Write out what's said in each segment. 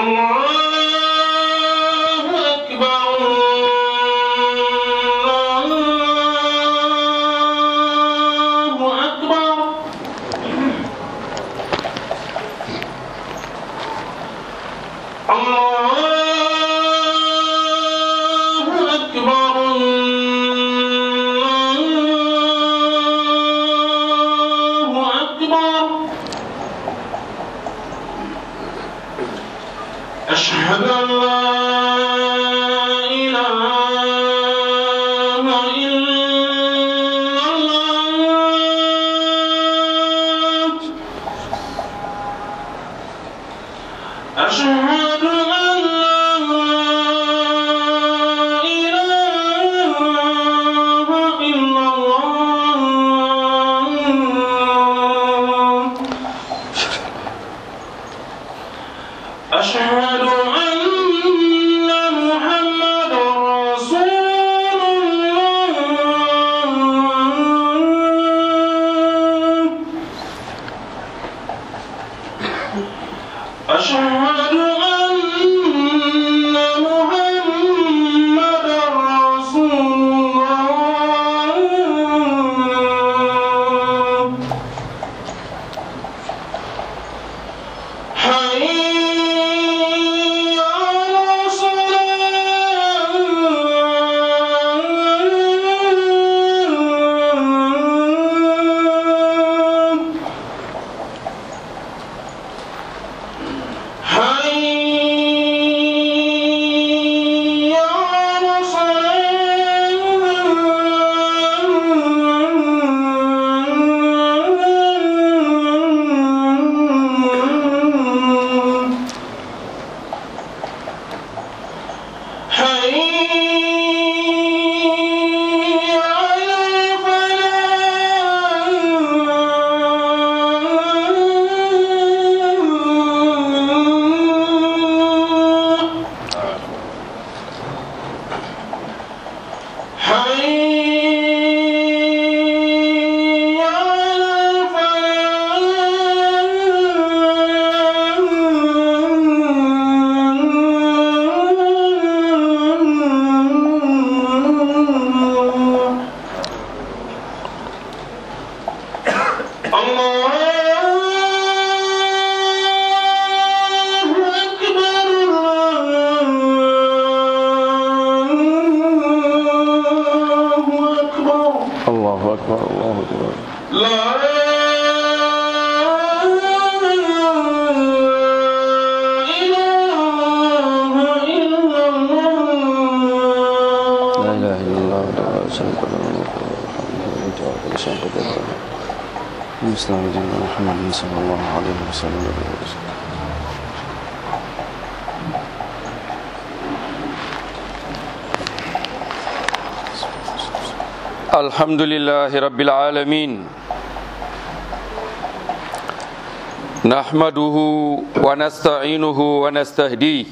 الله أكبر الله أكبر الله أكبر الله أكبر أشهد أن لا إله إلا الله أشهد أن لا إله إلا الله أشهد أن محمد رسول الله أشهد أن محمد رسول الله حي على الصلاة حي على الصلاة حي على الفلاح حي على الفلاح الله أكبر الله أكبر الله أكبر الله أكبر لا إله إلا الله لا إله إلا الله وحده لا شريك له له الملك وله الحمد وهو يدعو كل شيء قدير الإسلام دين محمد صلى الله عليه وسلم الحمد لله رب العالمين نحمده ونستعينه ونستهديه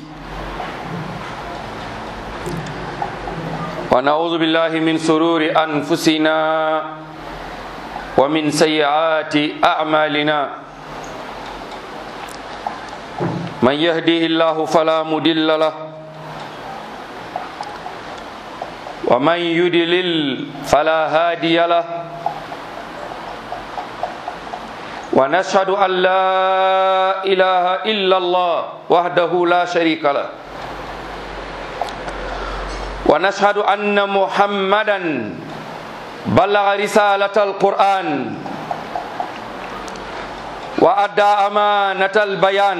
ونعوذ بالله من سرور أنفسنا ومن سيئات أعمالنا من يهده الله فلا مضل له ومن يضلل فلا هادي له ونشهد أن لا إله إلا الله وحده لا شريك له ونشهد أن محمدا بلغ رسالة القرآن وأدى أمانة البيان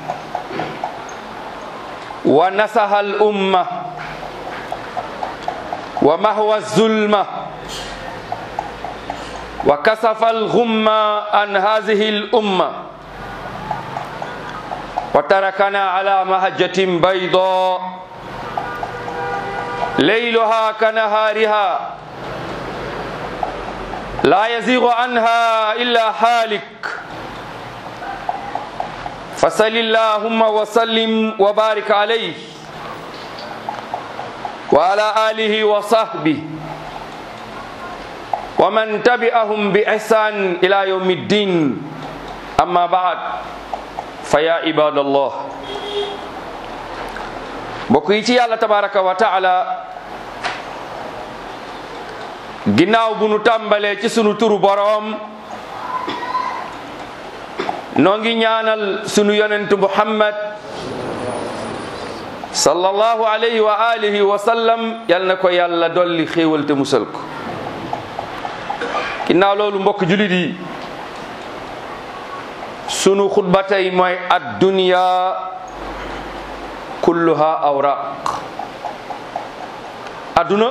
ونصح الأمة ومهوى الظلمة وكسف الغمة عن هذه الأمة وتركنا على مهجة بيضاء ليلها كنهارها لا يزيغ عنها إلا حالك فصل اللهم وسلم وبارك عليه وعلى آله وصحبه ومن تبعهم بإحسان إلى يوم الدين أما بعد فيا عباد الله mbokk yi ci yàlla tabaraka wa taala ginnaaw bu nu tàmbalee ci sunu turu boroom noo ngi ñaanal sunu yonentu muhammad sallallahu alayhi wa alihi wa sallam yal na ko yàlla dolli xéewal te musal ko ginnaaw loolu mbokk julit yi sunu xutba tey mooy addunya kulluha awraq adduna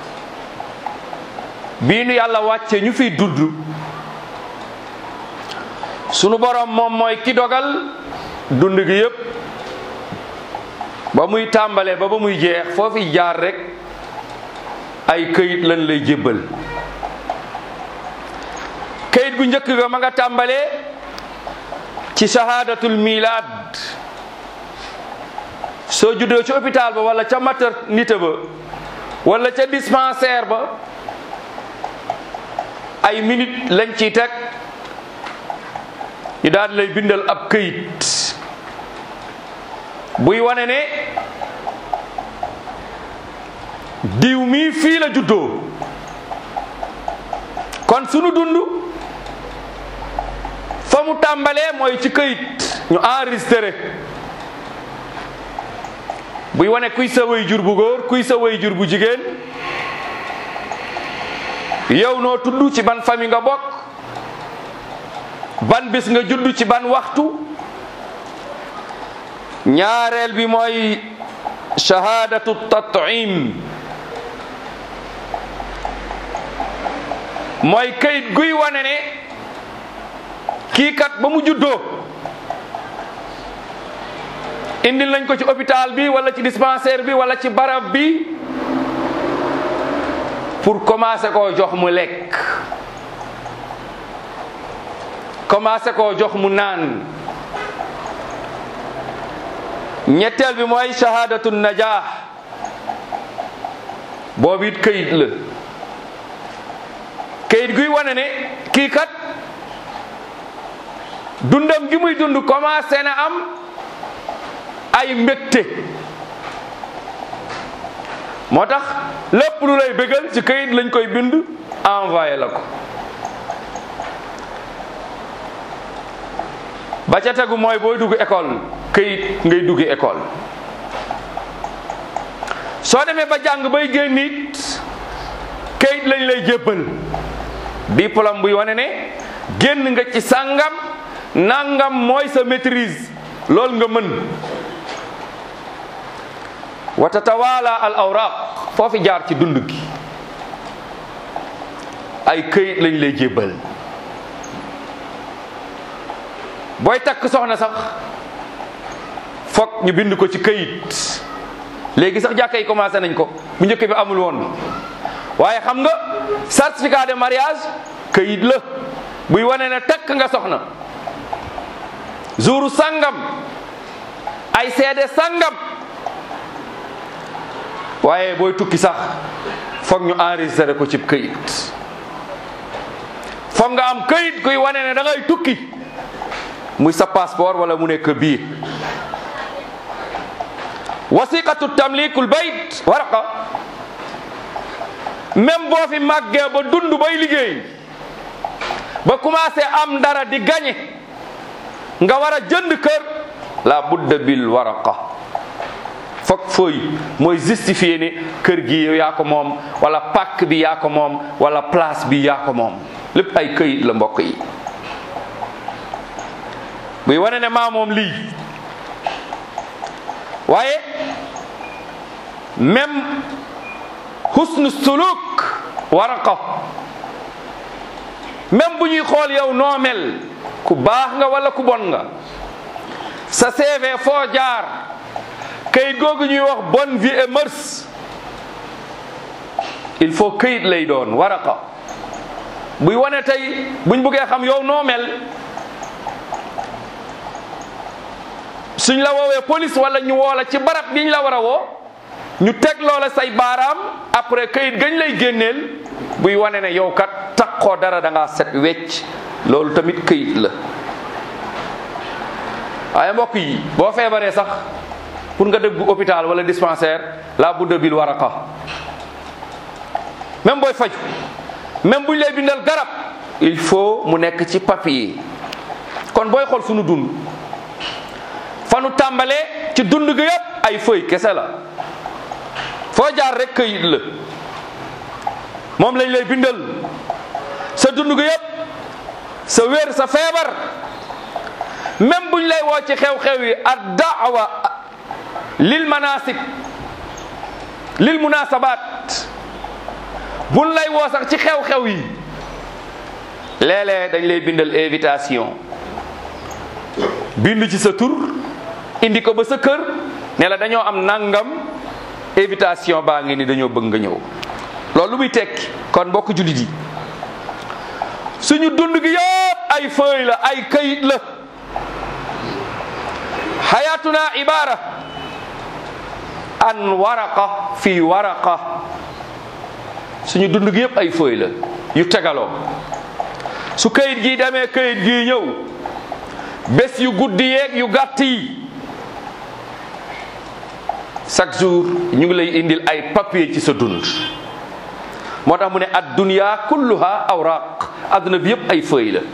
bii nu yàlla wàcce ñu fiy dudd sunu borom moom mooy ki dogal dund gi yépp ba muy tàmbalee ba ba muy jeex foofi jaar rek ay këyit lan lay jébbal këyit gu njëkk ga ma nga tàmbalee ci shahadatul milad soo juddoo ci hôpital ba wala ca maternité ba wala ca dispensaire ba ay minute lañ ciy teg ñu daal lay bindal ab këyit buy wane ne diw mii fii la juddoo kon sunu dund fa mu tàmbalee mooy ci këyit ñu enregistré buy wane kuy sa way jur bu góor kuy sa way jur bu jigéen yow noo tudd ci ban famille nga bokk ban bis nga judd ci ban waxtu ñaareel bi mooy shahadatu tatim mooy kayit guy wane ne kii kat ba mu juddoo indil nañ ko ci hôpital bi wala ci dispensaire bi wala ci barab bi pour commencer koo jox mu lekk commencer koo jox mu naan ñetteel bi mooy shahadatu najaax boobu it këyit la këyit guy wane ne kii kat dundam gi muy dund commencé na am ay mbégte moo tax lépp lu lay bégal ci këyit lañ koy bind envoyé la ko ba ca tegu mooy booy dugg école këyit ngay duggi école soo demee ba jàng bay génn it këyit lañ lay jébbal diplôme buy wane ne génn nga ci sàngam nangam mooy sa maîtrise loolu nga mën wa tatawala al awraq foofi jaar ci dund gi ay këyit lañ lay jébbal booy takk soxna sax foog ñu bind ko ci këyit léegi sax jàkka yi commencé nañ ko bu njëkk bi amul woon waaye xam nga certificat de mariage këyit la buy wane ne takk nga soxna jouru sangam ay seede sangam waaye booy tukki sax foog ñu enregistré ko ci këyit foog nga am këyit kuy wane ne da ngay tukki muy sa passeport wala mu nekk bii wasiqatu tamlikul bayt waraqa même boo fi màggee ba dund bay liggéey ba commencé am dara di gañe nga war a jënd kër la budda bil waraqa fokk fooy mooy justifier ni kër gi yow yaa ko moom wala pàkk bi yaa ko moom wala place bi yaa ko moom lépp ay këyit la mbokk yi buy wane ne maa moom lii waaye même husnu suluk waraqa même bu ñuy xool yow noo mel ku baax nga wala ku bon nga sa CV foo jaar kayit googu ñuy wax bonne vie et mœurs il faut kayit lay doon waraqa buy wane tey buñ bëggee xam yow noo mel suñ la woowee police wala ñu woo la ci barab biñ la war a woo ñu teg loola say baaraam après kayit gañ lay génneel buy wane ne yow kat taxoo dara da ngaa set wecc loolu tamit kayit la waaye mbokk yi boo feebaree sax pour nga dëgg hôpital wala dispensaire la budda bil waraqa même booy faju même buñ lay bindal garab il faut mu nekk ci papier kon booy xool sunu dund fa nu tàmbalee ci dund gi yëpp ay feuille kese la foo jaar rek këyit la moom lañ lay bindal sa dund gi yëpp sa wér sa feebar même buñ lay woo ci xew-xew yi ad daawa lil manasib lil munasabat buñ lay woo sax ci xew-xew yi léeg-léeg dañ lay bindal invitation bind ci sa tur indi ko ba sa kër ne la dañoo am nangam invitation baa ngi ni dañoo bëgg nga ñëw loolu lu muy tekki kon mbokk jullit yi suñu dund gi yëpp ay feuille la ay kayit la xayatuna ibara an waraqa fi waraqa suñu dund gi yëpp ay feuille la yu tegaloo su kayit gi demee kayit gi ñëw bés yu guddi yeeg yu gàtt yi chaque jour ñu ngi lay indil ay papier ci sa dund moo tax mu ne ad dunya kulluha awraq adduna bi yëpp ay feuille la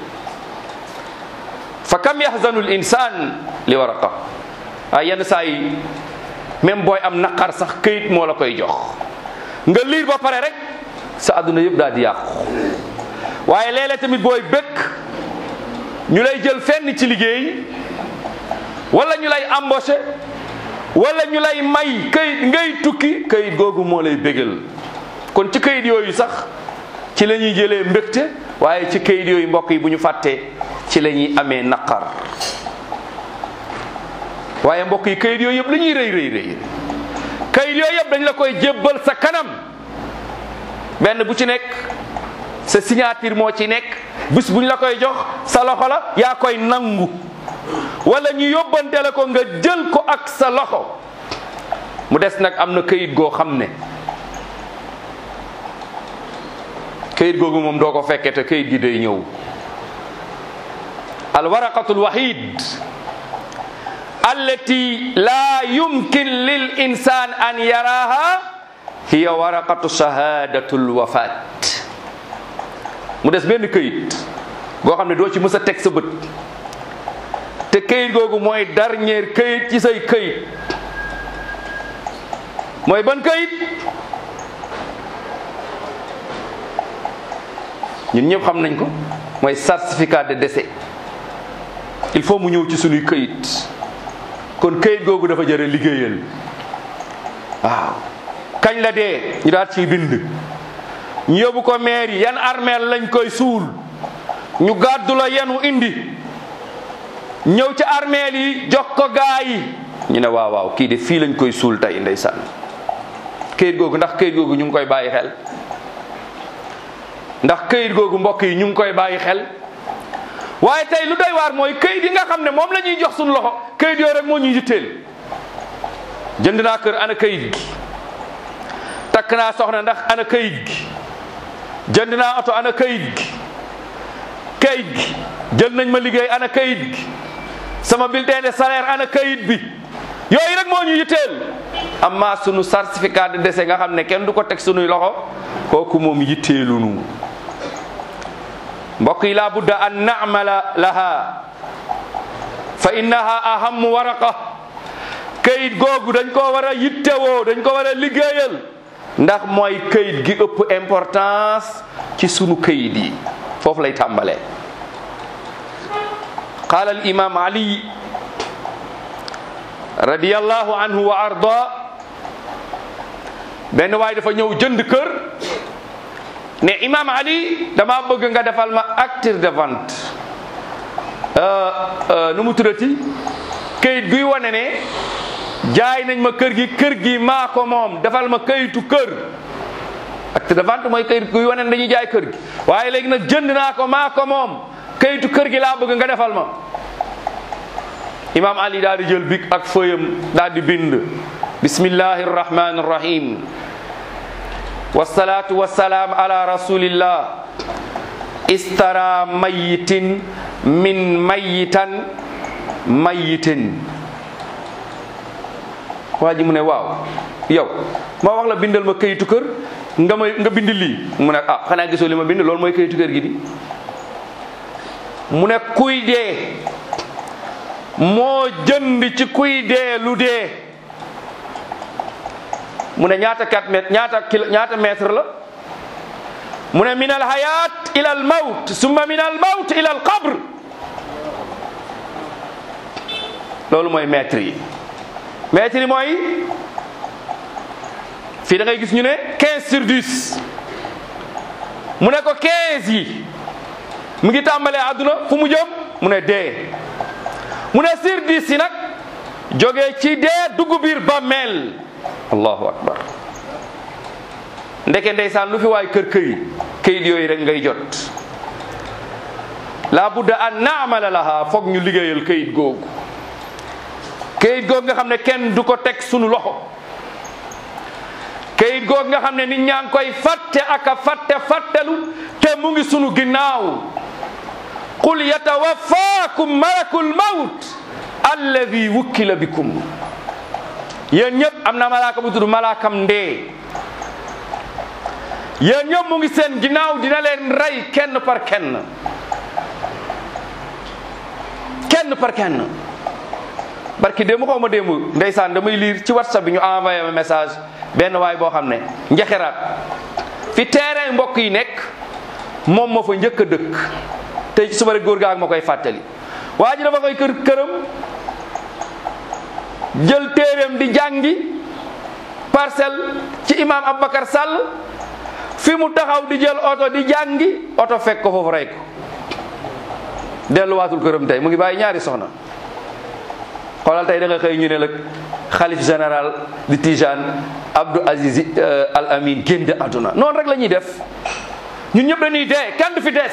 fa kam yahzanu l insan li waraqa waaye yenn saa yi même booy am naqar sax këyit moo la koy jox nga liir ba pare rek sa adduna yëpp daal di yàqu waaye léeg-léeg tamit booy bëgg ñu lay jël fenn ci liggéey wala ñu lay embauché wala ñu lay may këyit ngay tukki këyit googu moo lay bégal kon ci këyit yooyu sax ci la ñuy jëlee mbégte waaye ci këyit yooyu mbokk yi bu ñu fàttee ci la ñuy amee naqar waaye mbokk yi këyit yooyu yëpp la ñuy rëy rëy rëy këyit yooyu yëpp dañ la koy jébbal sa kanam benn bu ci nekk sa signature moo ci nekk bis buñ la koy jox sa loxo la yaa koy nangu wala ñu yóbbante la ko nga jël ko ak sa loxo mu des nag am na këyit goo xam ne këyit googu moom doo ko fekkee te këyit gi day ñëw al waraqatu alwahid allati la yumkin lil insan an yaraha hiya waraqatu shahadatu alwafat mu des benn këyit goo xam ne doo ci mës a teg sa bët te këyit googu mooy dernier këyit ci say këyit mooy ban këyit ñun ñëpp xam nañ ko mooy certificat de décès il faut mu ñëw ci sunuy këyit kon këyit googu dafa jëre liggéeyal waaw kañ la dee ñu daal ciy bind ñu yóbbu ko maire yi yan armeel lañ koy suul ñu gàddu la yenu indi ñëw ci armeel yi jox ko gaa yi ñu ne waaw waaw kii de fii lañ koy suul tey ndeysaan këyit googu ndax këyit googu ñu ngi koy bàyyi xel ndax këyit googu mbokk yi ñu ngi koy bàyyi xel waaye tey lu doy waar mooy këyit yi nga xam ne moom la ñuy jox suñu loxo këyit yooyu rek moo ñuy yitteel jënd naa kër ana këyit gi takk naa soxna ndax ana këyit gi jënd naa oto ana këyit gi këyit gi jël nañ ma liggéey ana këyit gi sama bulletin de salaire ana këyit bi yooyu rek moo ñu yitteel amma sunu certificat de décès nga xam ne kenn du ko teg sunuy loxo kooku moom yitteelunu mbokk yi laa budda an namala laha fa innaha ahamu waraqa këyit googu dañ ko war a yittewoo dañ ko war a liggéeyal ndax mooy këyit gi ëpp importance ci sunu këyit yi foofu lay tàmbalee qaala al imam ali radiyallahu anhu wa arda benn waay dafa ñëw jënd kër ne imam ali dama bëgg nga defal ma acte de vente nu mu tuddati këyit guy wane ne jaay nañ ma kër gi kër gi maa ko moom defal ma këyitu kër acte de vente mooy këyit guy wane ne dañuy jaay kër gi waaye léegi nag jënd naa ko maa ko moom këyitu kër gi laa bëgg nga defal ma imam ali daal di jël big ak fëyam daal di bind bismillahi arrahmani arrahim wassalatu wassalaam ala rasulillah istara mayitin min mayitan mayitin waa ji mu ne waaw yow ma wax la bindal ma kayitu kër nga may nga bind lii mu ne ah xanaa gisoo li ma bind loolu mooy kayitu kër gi di mu ne kuy dee moo jënd ci kuy dee lu dee mu ne ñaata 4 mètres ñaata kilo ñaata mètre la mu ne min al hayat ila al mawt summa min al mawt ila al qabr loolu mooy mètre yi mètre yi mooy fii da ngay gis ñu ne 15 sur 10 mu ne ko 15 yi mu ngi tàmbalee àdduna fu mu jëm mu ne dee mu ne sur 10 yi nag jógee ci dee dugg biir bàmmeel allahu akbar ndeke ndeysaan lu fi waay kër këy këyit yooyu rek ngay jot la budda an naamala laha foog ñu liggéeyal këyit googu këyit googu nga xam ne kenn du ko teg sunu loxo këyit googu nga xam ne nit ñaa ngi koy fàtte ak a fàtte fàttelu te mu ngi sunu ginnaaw qul yatawafaakum malakul mawt alladi wukkila bikum yéen ñëpp am na malaaka bu tudd malaakam ndee yéen ñëpp mu ngi seen ginnaaw dina leen rey kenn par kenn kenn par kenn barki démb xaw ma démb ndeysaan damay liir ci whatsapp bi ñu envoyé ma message benn waay boo xam ne njaxeraat fi terrain mbokk yi nekk moom moo fa njëkk a dëkk tey ci suba rek góor gaa ak ma koy fàttali waa ji dafa koy kër këram jël téeréem di jàngi parcelle ci imam Aboubacar Sall fi mu taxaw di jël oto di jàngi oto fekk ko foofu rey ko delluwaatul këram tey mu ngi bàyyi ñaari soxna xoolal tey da nga xëy ñu ne la xalif général di Tijane Abdou Aziz Al Amin génn àdduna noonu rek la ñuy def ñun ñëpp dañuy dee kenn du fi des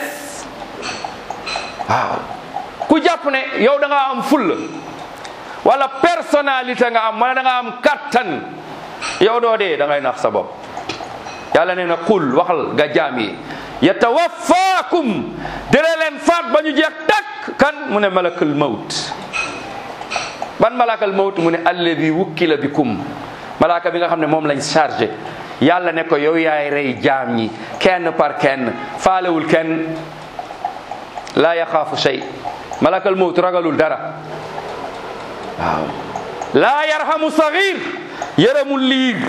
waaw ku jàpp ne yow da nga am fulla wala personnalité nga am wala da nga am kattan yow doo dee da ngay nax sa bopp yàlla nee na qul waxal nga jaam yi yatawaffaakum dina leen faat ba ñu jeex takk kan mu ne malakal mawt ban malakal mawt mu ne alladi wukkila bikum malaka bi nga xam ne moom lañ chargé yàlla ne ko yow yaay rey jaam ñi kenn par kenn faalewul kenn laa yaxaafu shay malakal mawt ragalul dara waaw laa yarhamu sagir yërëmul liir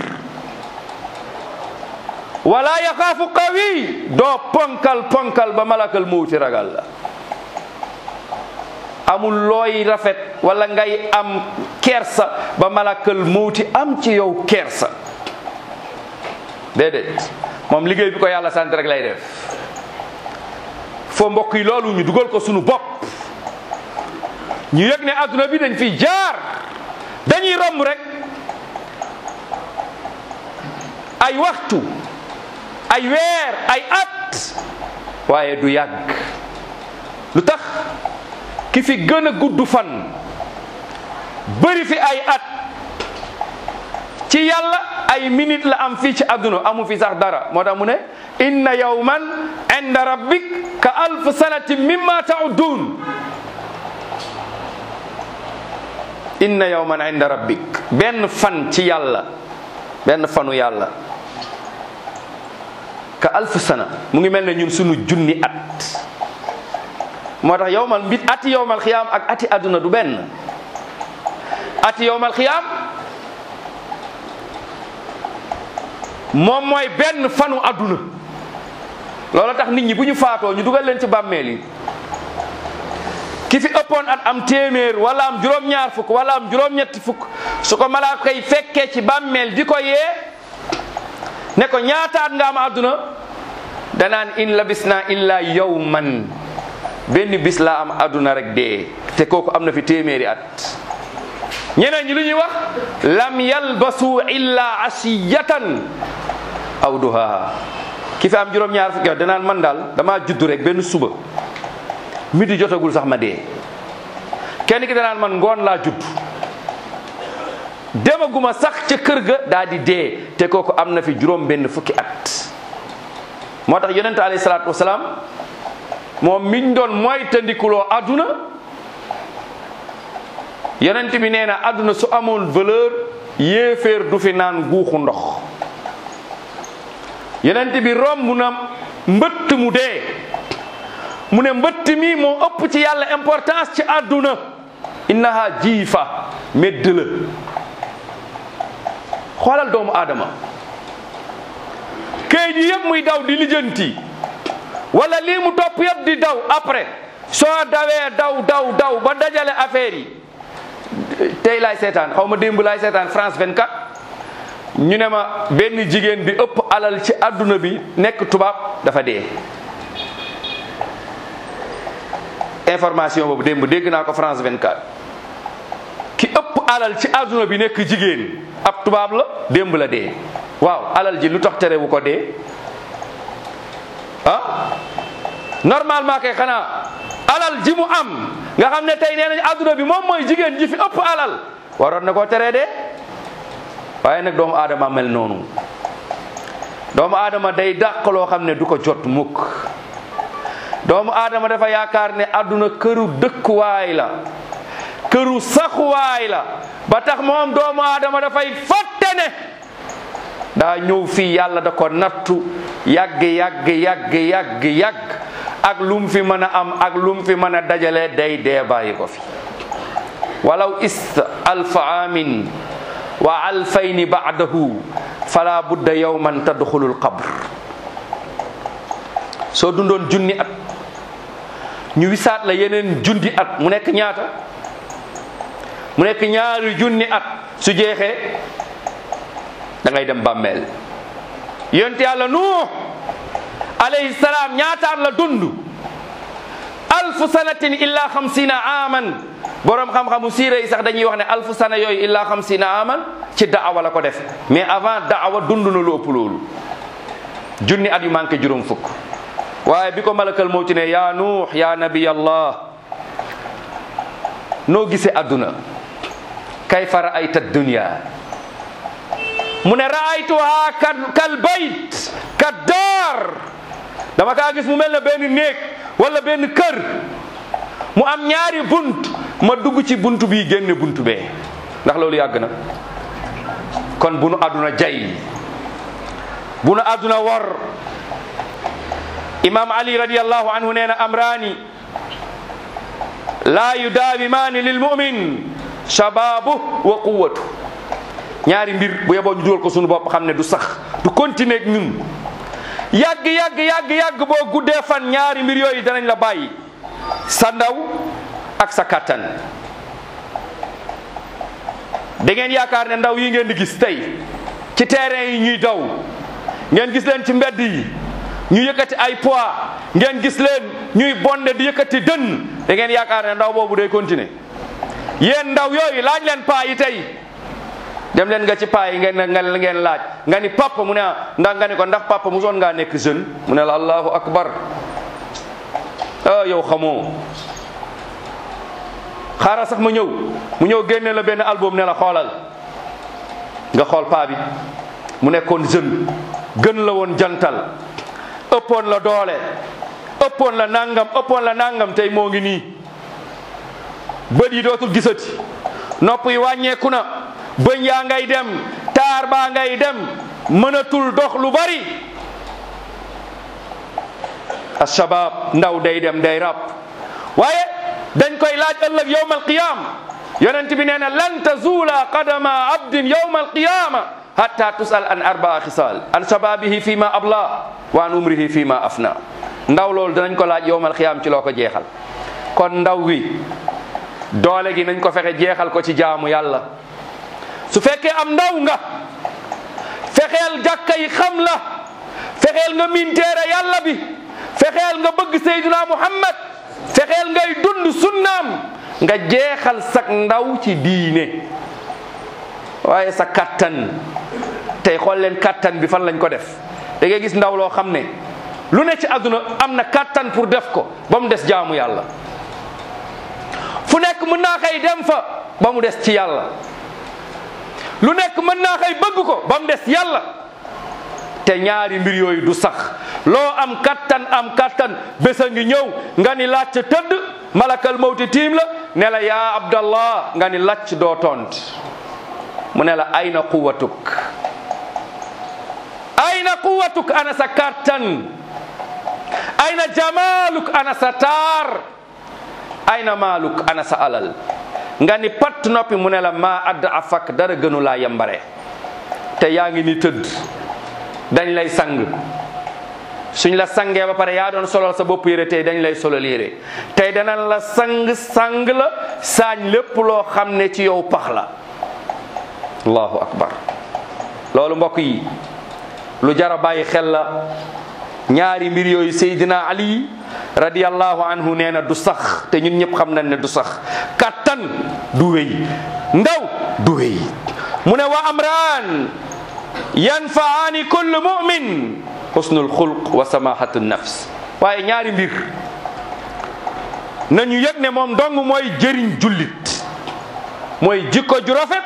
wala yaxaafu qawi doo ponkal ponkal ba malakal mawti ragal la amul looy rafet wala ngay am kersa ba malakal mawti am ci yow kersa déedéet moom liggéey bi ko yàlla sant rek lay def foo mbokk yi loolu ñu dugal ko sunu bopp ñu yëg ne adduna bi dañ fi jaar dañuy romb rek ay waxtu ay weer ay at waaye du yàgg lu tax ki fi gën a gudd fan bëri fi ay at ci yàlla ay minute la am fii ci àdduna amu fi sax dara moo tax mu ne inna yawman inda rabbik ka alf sanatin mimma ta'uddun inna yawman inda rabbik benn fan ci yàlla benn fanu yàlla ka alf sana mu ngi mel ne ñun sunu junni at moo tax yowmal bi ati yowmal xiyaam ak ati àdduna du benn ati yowmal xiyaam moom mooy benn fanu àdduna loolu tax nit ñi bu ñu faatoo ñu dugal leen ci bàmmeel yi ki fi ëppoon at am téeméer wala am juróom-ñaar fukk wala am juróom-ñetti fukk su ko malaaka yi fekkee ci bàmmeel di ko yee ne ko ñaataat nga am àdduna danaan in labisna illa yawman benn bis laa am àdduna rek dee te kooku am na fi téeméeri at ñeneen ñi lu ñuy wax lam yalbasu illa asiyatan aw duhaha ki fi am juróom-ñaar fukki at danaan man daal damaa juddu rek benn suba midi jotagul sax ma dee kenn ki danaan man ngoon laa judd demaguma sax ca kër ga daa di dee te kooku am na fi juróom benn fukki at moo tax yonente alayhi salaatu wasalaam moom miñ doon mooy tandikuloo adduna yonent bi nee na adduna su amoon valeur yéeféer du fi naan guuxu ndox yenent bi romb na mbëtt mu dee mu ne mbëtt mi moo ëpp ci yàlla importance ci àdduna innaha jiifa medd la xoolal doomu aadama këyit yi yëpp muy daw di lijjanti wala lii mu topp yëpp di daw après soo dawee daw daw daw ba dajale affaire yi tey laay seetaan xaw ma démb laay seetaan France 24 ñu ne ma benn jigéen bi ëpp alal ci àdduna bi nekk tubaab dafa dee information boobu démb dégg naa ko France 24 ki ëpp alal ci àdduna bi nekk jigéen ab tubaab la démb la dee waaw alal ji lu tax terewu ko dee ah normalement kay xanaa alal ji mu am nga xam ne tey nee nañ àdduna bi moom mooy jigéen ji fi ëpp alal waroon na koo teree dee waaye nag doomu aadama mel noonu doomu aadama day dàq loo xam ne du ko jot mukk doomu aadama dafa yaakaar ne àdduna këru dëkkuwaay la këru saxuwaay la ba tax moom doomu aadama dafay fàtte ne daa ñëw fii yàlla da ko nattu yàgg yàgg yàgg yàgg yàgg ak lum fi mën a am ak lum fi mën a dajale day dee bàyyi ko fi walaw ist alfa amin wa alfayni baadahu fala budda yawman tadxulul qabr soo dundoon junni at ñu wisaat la yeneen junni at mu nekk ñaata mu nekk ñaari junni at su jeexee da ngay dem bàmmeel yonent yàlla nuux alayhi salaam ñaata at la dund alfu sanatin illa xamsina aman borom xam-xamu siire yi sax dañuy wax ne alfu sana yooyu illa xamsina aman ci daawa la ko def mais avant daawa dund na lu ëpp loolu junni at yu manqué juróom fukk waaye bi ko malakal mawti ne yaa nuux yaa nabiyallah noo gisee àdduna kayfa raayta dunya mu ne raaytuha kal bayt ka daar dama kaa gis mu mel ne benn néeg wala benn kër mu am ñaari bunt ma dugg ci bunt bi génne bunt bee ndax loolu yàgg na kon bu nu àdduna jay bu nu àdduna war imam ali radiallahu anhu nee na amraani laa yudaawimaani lil mumin shababu wa quwatu ñaari mbir bu yeboo ñu dugal ko sunu bopp xam ne du sax du continuer ak ñun yàgg yàgg yàgg yàgg boo guddee fan ñaari mbir yooyu danañ la bàyyi sa ndaw ak sa kattan da ngeen yaakaar ne ndaw yi ngeen di gis tey ci terrain yi ñuy daw ngeen gis leen ci mbedd yi ñu yëkkati ay poids ngeen gis leen ñuy bonde di yëkkati dënn da ngeen yaakaar ne ndaw boobu day continuer yéen ndaw yooyu laaj leen paa yi tey dem leen nga ci paa yi ngeen nga ngeen laaj nga ni papa mu ne ndax nga ni ko ndax papa musoon ngaa nekk jeune mu ne la allahu akbar ah yow xamoo xaaral sax ma ñëw mu ñëw génne la benn album ne la xoolal nga xool paa bi mu nekkoon jeune gën la woon jantal ëppoon la doole ëppoon la nangam ëppoon la nangam tey moo ngi nii bët yi dootul gisati nopp yi wàññeeku na bëñ yaa ngay dem taar baa ngay dem mënatul dox lu bari ashabab ndaw day dem day rab waaye dañ koy laaj ëllëg yowma alqiyama yonent bi nee na lan tazula qadama abdin yowma alqiyama hatta tusal an arbaa xisal an shababihi fi ma abla wa an umrihi fi ma afna ndaw loolu danañ ko laaj yowma alqiyama ci loo ko jeexal kon ndaw wi doole gi nañ ko fexe jeexal ko ci jaamu yàlla su fekkee am ndaw nga fexeel jàkka yi xam la fexeel nga minteere yàlla bi fexeel nga bëgg Seydina Muhammad fexeel ngay dund sunnaam nga jeexal sak ndaw ci diine waaye sa kattan tey xool leen kattan bi fan lañ ko def da ngay gis ndaw loo xam ne lu ne ci àdduna am na kattan pour def ko ba mu des jaamu yàlla fu nekk mën naa xëy dem fa ba mu des ci yàlla lu nekk mën naa xëy bëgg ko ba mu des yàlla te ñaari mbir yooyu du sax loo am kattan am kattan bés a ngi ñëw nga ni làcc tëdd malakal mawti tiim la ne la yaa abdallah nga ni làcc doo tont mu ne la ayna quwatuk ayna quwatuk ana sa kattan ayna jamaluk ana sa taar ayna maaluk ana sa alal nga ni pat noppi mu ne la maa add a fakk dara gënu laa yambare te yaa ngi ni tëdd dañ lay sang suñ la sangee ba pare yaa doon solal sa bopp yére tey dañ lay solal yére tey danañ la sang sang la saañ lépp loo xam ne ci yow pax la allahu akbar loolu mbokk yi lu jara bàyyi xel la ñaari mbir yooyu Seydina Ali radiyallahu anhu nee na du sax te ñun ñëpp xam nañ ne du sax kattan du wéy ndaw du wéy mu ne wa amraan yanfaani kullu mu'min husnul xulq wa samahatu nafs waaye ñaari mbir nañu yëg ne moom dong mooy jëriñ jullit mooy jikko ju rafet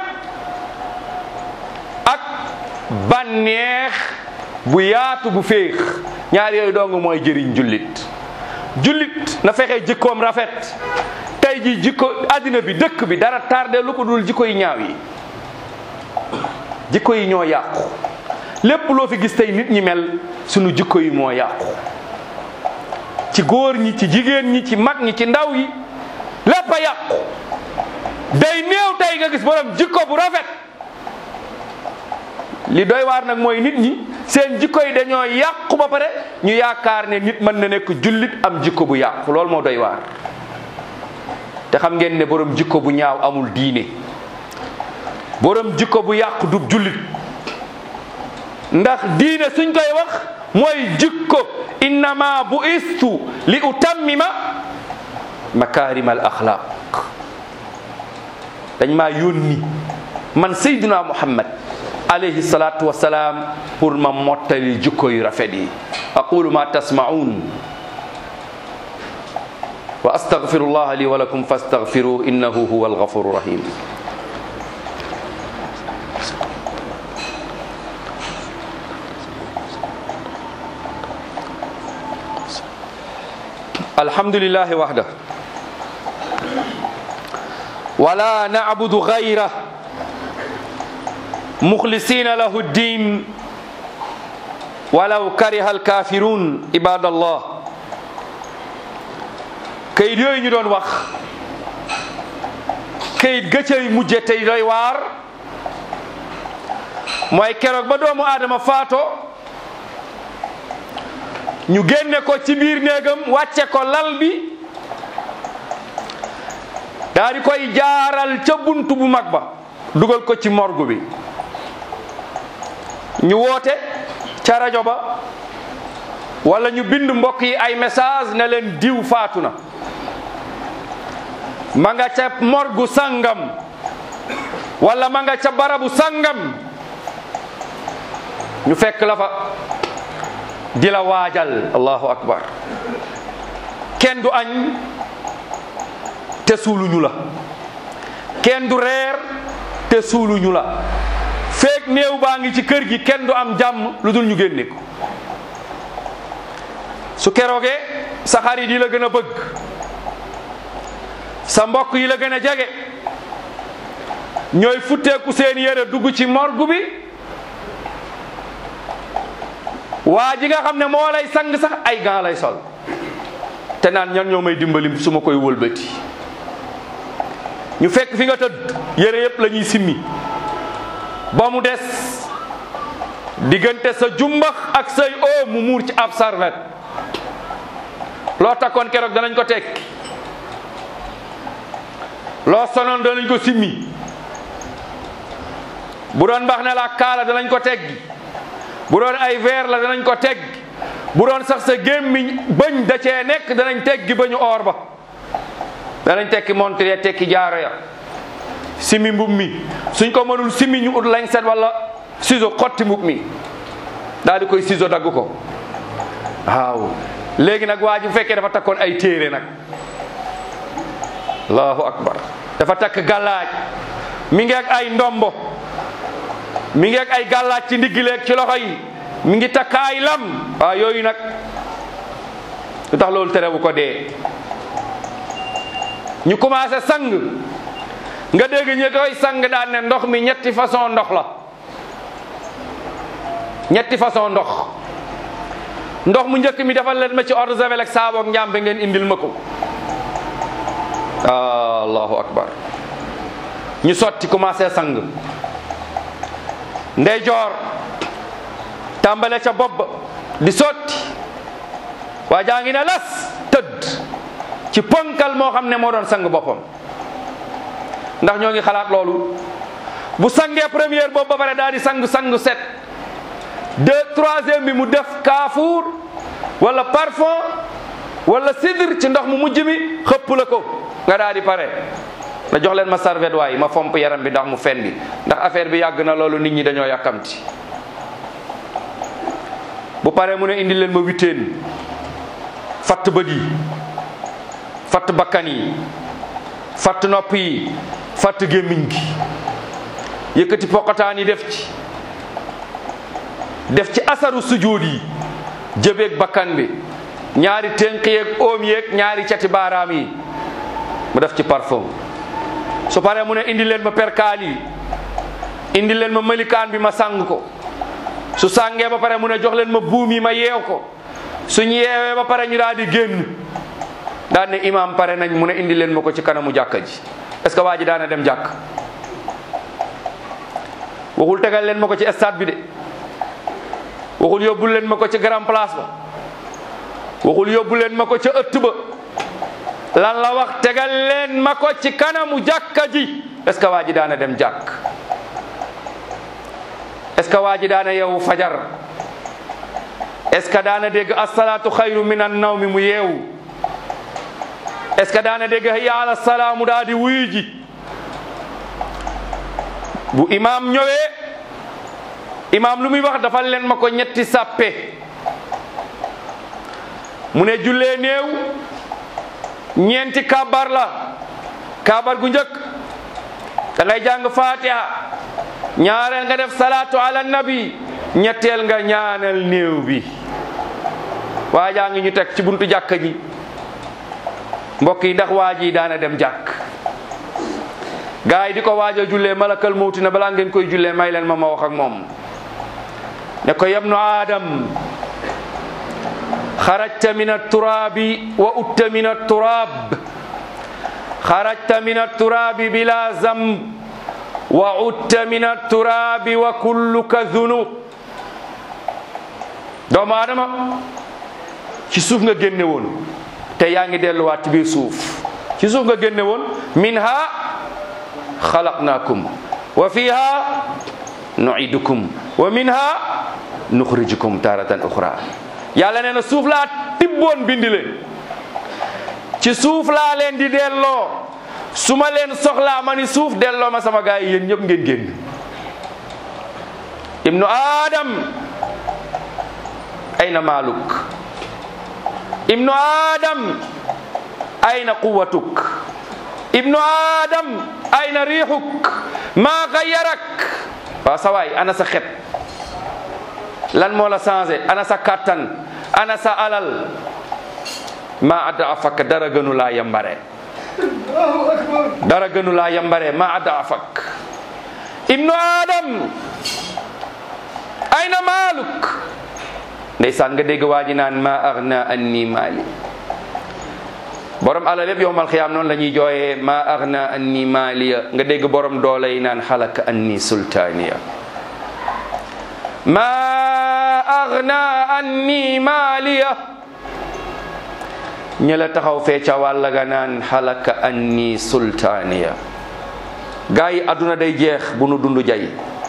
ak bànneex bu yaatu bu féex ñaar yooyu dong mooy jëriñ jullit jullit na fexe jikkoom rafet tey ji jikko àddina bi dëkk bi dara tardé lu ko dul jikko yi ñaaw yi jikko yi ñoo yàqu lépp loo fi gis tey nit ñi mel sunu jikko yi moo yàqu ci góor ñi ci jigéen ñi ci mag ñi ci ndaw yi lépp a yàqu day néew tey nga gis borom jikko bu rafet li doy waar nag mooy nit ñi seen jikko yi dañoo yàqu ba pare ñu yaakaar ne nit mën na nekk jullit am jikko bu yàqu loolu moo doy waar te xam ngeen ne borom jikko bu ñaaw amul diine borom jikko bu yàqu du jullit ndax diine suñ koy wax mooy jikko innama bu istu li utammima makaarimal axlaq dañ maa yónni man sayduna muhammad alayhi salatu wasalaam pour ma mottali jikko yu rafet yi aqulu ma tasmaun wa astaghfiru llah li wa lakum fastaghfiruhu innahu huwa alghafuru rahim الحمد لله وحده ولا نعبد غيره مخلصين له الدين ولو كره الكافرون عباد الله kayit yooyu ñu doon wax kayit gëccëy mujje tey doy waar mooy keroog ba doomu aadama faato ñu génne ko ci biir néegam wàcce ko lal bi daa di koy jaaral ca buntu bu mag ba dugal ko ci morgue bi ñu woote ca rajo ba wala ñu bind mbokk yi ay message ne leen diw faatu na ma nga ca morgu sangam wala ma nga ca barabu sangam ñu fekk la fa di la waajal allahu akbar kenn du añ te suuluñu la kenn du reer te suuluñu la feek néew baa ngi ci kër gi kenn du am jàmm lu dul ñu génne ko su keroogee sa xarit yi la gën a bëgg sa mbokk yi la gën a jege ñooy futteeku seen yére dugg ci morgue bi waa ji nga xam ne moo lay sang sax ay gants lay sol te naan ñan ñoo may dimbali su ma koy wëlbati ñu fekk fi nga tëdd yére yépp la ñuy simmi ba mu des diggante sa jumbax ak say o mu muur ci ab sarvet loo takkoon keroog danañ ko tekk loo sonoon danañ ko simmi bu doon mbax ne la kaala danañ ko teggi bu doon ay verre la danañ ko tegg bu doon sax sa gémmiñ bëñ da cee nekk danañ teggi bañu or ba danañ tekki montre ya tekki jaaro ya simi mbub mi suñ ko mënul simi ñu ut lañ set wala ciseau xotti mbub mi daal di koy ciseau dagg ko waaw léegi nag waa ji bu fekkee dafa takkoon ay téere nag allahu akbar dafa takk gàllaaj mi ngi ak ay ndombo mi ngi ak ay gàllaaj ci ndiggileeg ci loxo yi mi ngi takk ay lam waaw yooyu nag lu tax loolu terewu ko dee ñu commencé sang nga dégg ñi koy sang daan ne ndox mi ñetti façon ndox la ñetti façon ndox ndox mu njëkk mi defal leen ma ci eau de javel ak saabu ak njàmbe ngeen indil ma ko ah, allahu akbar ñu sotti commencé sang ndeyjoor tàmbale ca bopp ba di sotti waa jaa ngi ne las tëdd ci ponkal moo xam ne moo doon sang boppam ndax ñoo ngi xalaat loolu bu sangee première boobu ba pare daal di sang sang set deux troisième bi mu def kaafuur wala parfum wala sidr ci ndox mu mujj mi xëpp la ko nga daal di pare na jox leen ma serviette waay ma fomp yaram bi ndax mu fendi ndax affaire bi yàgg na loolu nit ñi dañoo yàkkamti bu paree mu ne indi leen ma witeen fatt bët yi fatt bakkan yi fatt nopp yi fatt gémmiñ gi yëkkati poqataan yi def ci def ci asaru sujjóot yi jëbeeg bakkan bi ñaari tënk yeeg oom yeeg ñaari cati baaraam yi mu def ci parfum su paree mu ne indi leen ma perkaal yi indi leen ma malikaan bi ma sang ko su sàngee ba pare mu ne jox leen ma buum yi ma yeew ko suñ yeewee ba pare ñu daal di génn daan ne imaam pare nañ mu ne indi leen ma ko ci kanamu jàkka ji est-ce que waa ji daana dem jàkk waxul tegal leen ma ko ci stade bi de waxul yóbbul leen ma ko ci grand place ba waxul yóbbu leen ma ko ca ëtt ba lan la wax tegal leen ma ko ci kanamu jàkka ji est-ce que waa ji daana dem jàkk est-ce que waa ji daana yeewu fajar est-ce que daana dégg asalaatu xayru min an nawmi mu yeewu est-ce que daana dégg hayya ala salaamu daa di wuyu ji bu imaam ñëwee imaam lu muy wax dafa leen ma ko ñetti sàppe mu ne jullee néew ñeenti kabar la kabar gu njëkk da ngay jàng fatiha ñaareel nga def salaatu ala nabi ñetteel nga ñaanal néew bi waa jaa ngi ñu teg ci buntu jàkka ji mbokk yi ndax waa ji daana dem jàkk gaa yi di ko waaj a jullee malakal mawti na balaa ngeen koy jullee may leen ma ma wax ak moom ne ko yabnu aadam xarajta min atturabi wa utta min atturab xarajta min atturabi bila zamb wa utta min atturabi wa kulluka zunub doomu aadama ci suuf nga génne woon te yaa ngi delluwaat ci biir suuf ci suuf nga génne woon minha xalaqnaakum wa fiha nuidukum wa minha nuxrijukum taratan uxra yàlla nee na suuf laa tibboon bindi leen ci suuf laa leen di delloo su ma leen soxlaa ma ni suuf delloo ma sama gaay yi yéen ñëpp ngeen génn ibnu adam ayna maaluk ibnu adam ayna quwatuk ibnu adam ayna riixuk maa xayarak waaw sawaay ana sa xet lan moo la changé ana sa kattan ana sa alal maa adda afak dara gënu laa yambare dara gënu laa yambare maa adda afak ibnu adam ayna maaluk ndeysaan nga dégg waa ji naan ma agna anni maali borom alal yëpp yowmal xiyaam noonu la ñuy jooyee ma agna anni maaliya nga dégg borom doole yi naan xalaka anni sultaaniya ma agna anni maaliya ñi la taxaw fee ca wàll ga naan xalaka anni sultaaniya gaa yi adduna day jeex bu nu dund jay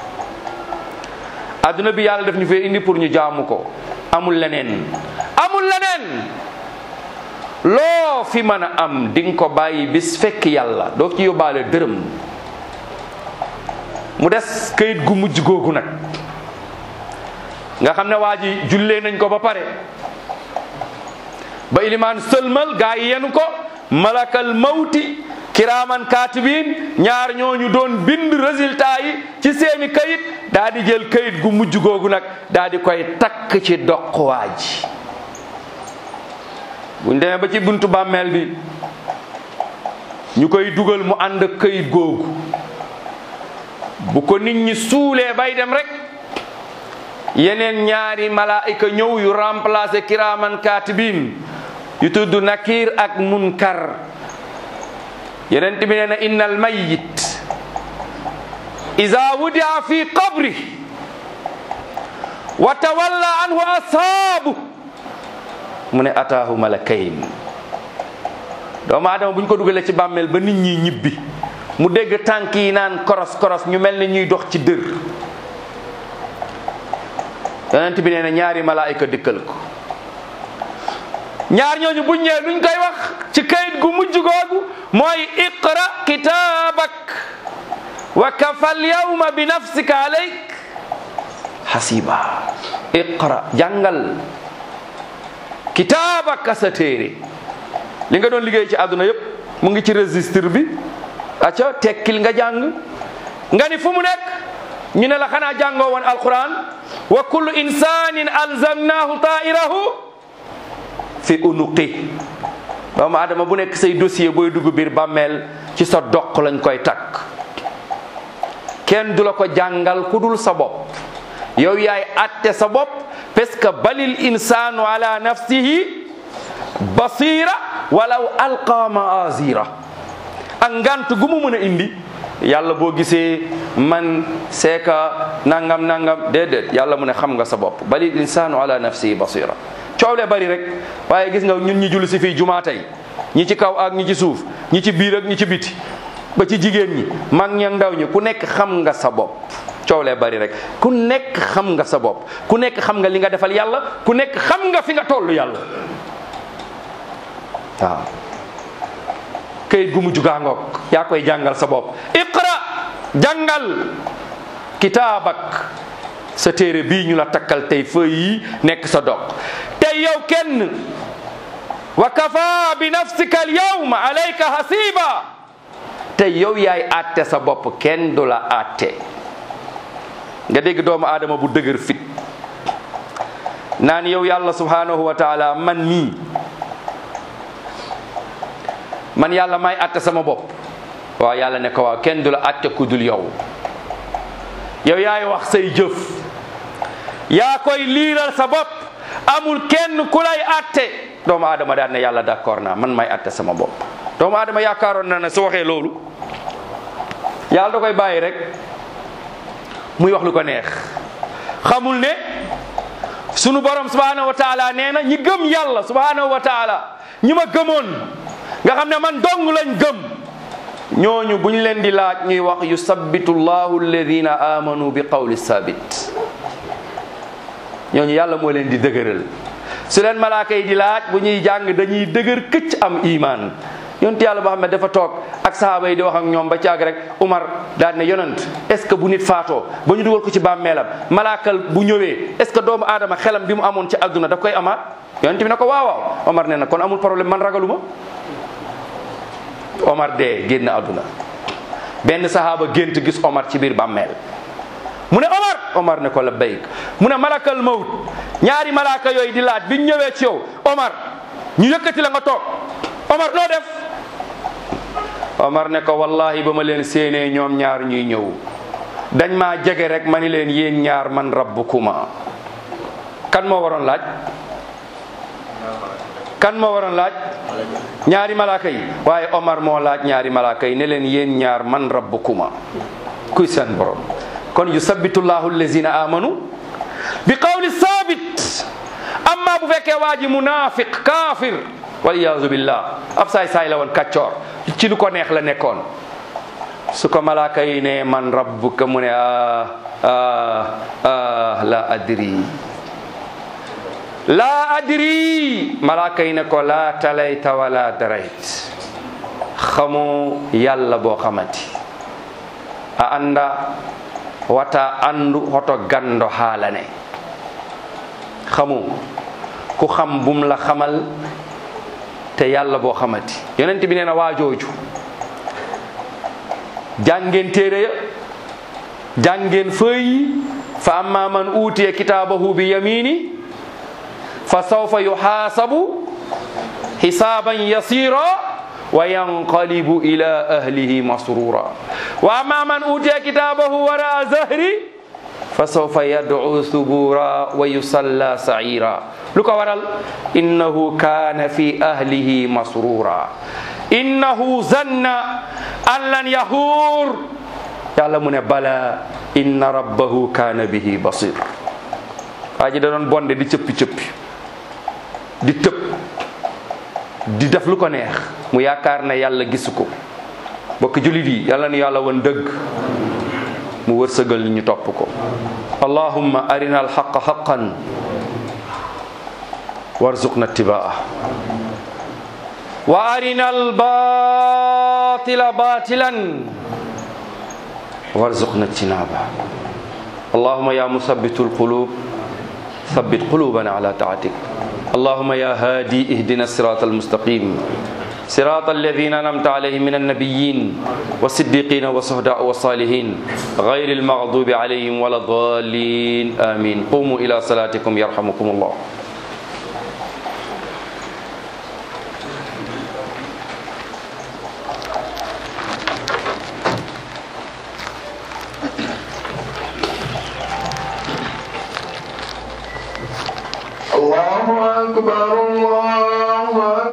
adduna bi yàlla def ñu fee indi pour ñu jaamu ko amul leneen amul leneen loo fi mën a am di nga ko bàyyi bis fekk yàlla doo ci yóbbaale dërëm mu des kayit gu mujj googu nag nga xam ne waa ji jullee nañ ko ba pare ba ilimaan sëlmal gaa yi yenu ko malakal mawti kiraaman katibin ñaar ñooñu doon bind résultat yi ci seeni kayit daa di jël kayit gu mujj googu nag daa di koy takk ci doq waa ji buñ demee ba ci buntu bàmmeel bi ñu koy dugal mu ànd ak këyit googu bu ko nit ñi suulee bay dem rek yeneen ñaari malaayika ñëw yu remplacer kiraaman katibin yu tudd nakir ak munkar yeneen bi nee na inna al mayit iza wudia fi qabri wa tawalla anhu ashaabu mu ne ataahu malakayn doomu adama bu ñu ko dugalee ci bàmmeel ba nit ñi ñibbi mu dégg tànk yi naan koros koros ñu mel ni ñuy dox ci dër yonent bi nee na ñaari malaayika dikkal ko ñaar ñooñu buñ ñëwee luñ koy wax ci kayit gu mujj googu mooy iqra kitaabak wa kafal yawma bi nafsika alayk hasiba iqra jàngal kitaabak sa téere li nga doon liggéey ci àdduna yépp mu ngi ci registre bi acca tekkil nga jàng nga ni fu mu nekk ñu ne la xanaa jàngoo woon alquran wa kullu insanin alzamnahu ta'irahu fi unuqi doomu adama bu nekk say dossier booy dugg biir bàmmeel ci sa doq lañ koy takk kenn du la ko jàngal ku dul sa bopp yow yaay atte sa bopp parce que balil insanu ala nafsihi basira walaw alqa maazira ak ngant gu mu mën a indi yàlla boo gisee man seeka nangam nangam déedéet yàlla mu ne xam nga sa bopp balil insanu ala nafsihi basira coow le bari rek waaye gis nga ñun ñi julli si fii jumaa tey ñi ci kaw ak ñi ci suuf ñi ci biir ak ñi ci biti ba ci jigéen ñi mag ña ndaw ñi ku nekk xam nga sa bopp coow lee bari rek ku nekk xam nga sa bopp ku nekk xam nga li nga defal yàlla ku nekk xam nga fi nga toll yàlla waaw këyit gu mujj gaa ngoog yaa koy jàngal sa bopp iqra jàngal kitaabak sa téere bii ñu la takkal tey feuille yi nekk sa doq tey yow kenn wa kafa bi nafsika al yawma alayka hasiba tey yow yaay àtte sa bopp kenn du la àtte nga dégg doomu aadama bu dëgër fit naan yow yàlla subhanahu wa taala man mii man yàlla may àtte sama bopp waaw yàlla ne ko waaw kenn du la àtte ku dul yow yow yaay wax say jëf yaa koy liiral sa bopp amul kenn ku lay àtte doomu aadama daal ne yàlla d'accord naa man may àtte sama bopp doomu aadama yaakaaroon na ne su waxee loolu yàlla da koy bàyyi rek muy wax lu ko neex xamul ne sunu borom subhanahu wa taala nee na ñi gëm yàlla subhanahu wa taala ñi ma gëmoon nga xam ne man dong lañ gëm ñooñu buñ leen di laaj ñuy wax yusabbitu llahu alladina amanu bi qawli sabit ñooñu yàlla moo leen di dëgëral su leen malaaka yi di laaj bu ñuy jàng dañuy dëgër këcc am iman yonent yàlla boo xam ne dafa toog ak sahaaba yi di wax ak ñoom ba caag rek Umar daal ne yonent est ce que bu nit faatoo ba ñu dugal ko ci bàmmeelam malaakal bu ñëwee est ce que doomu aadama xelam bi mu amoon ci àdduna daf koy amaat yonent bi ne ko waaw waaw Omar ne na kon amul problème man ragaluma Omar dee génn àdduna benn sahaaba gént gis Omar ci biir bàmmeel mu ne Omar Omar ne ko la bayk mu ne malakal mawt ñaari malaaka yooyu di laaj biñ ñëwee ci yow Omar ñu yëkkati la nga toog Omar noo def Omar ne ko wallahi ba ma leen séenee ñoom ñaar ñuy ñëw dañ maa jege rek ma ni leen yéen ñaar man rabbukuma kan moo waroon laaj kan moo waroon laaj ñaari malaaka yi waaye Omar moo laaj ñaari malaaka yi ne leen yéen ñaar man rabbukuma kuy seen borom kon yusabbitu llahu allazina amanu bi qawli sabit amma bu fekkee waa ji munafiq kafir waliyaazu billah ab saay saay la woon kàccoor ci lu ko neex la nekkoon su ko malaaka yi ne man rabbuka mu ne ah ah ah la adri la adri malaaka yi ne ko la talayta wala darayt xamoo yàlla boo xamati a anda wata andu hoto gando haalane xamu ku xam bum la xamal te yàlla boo xamati yonent bi nee na waajooju jàngeen téere ya jàngeen fëy yi fa amma man uutiya kitaabahu bi yamini fa sawfa yuhaasabu hisaaban yasira wa yanqalibu ila ahlihi masrura wa amma man utiya kitabahu wara zahri fa sawfa yad'u thubura wa yusalla sa'ira lu ko waral innahu kana fi ahlihi masrura innahu zanna an lan yahur yàlla mu ne bala inna rabbahu kana bihi basir waa ji da doon bonde di cëppi cëppi di tëb di def lu ko neex mu yaakaar ne yàlla gisu ko bokk julit yi yàlla nu yàlla woon dëgg mu wërsëgal ñu topp ko allahumma arina alxaqa xaqan warzuqna ittibaa wa arina albatila batilan warzuqna ijtinaba allahumma ya musabbitu alqulub ثبت قلوبنا على طاعتك اللهم يا هادي اهدنا الصراط المستقيم صراط الذين انعمت عليهم من النبيين والصديقين والشهداء والصالحين غير المغضوب عليهم ولا الضالين امين قوموا الى صلاتكم يرحمكم الله الله أكبر الله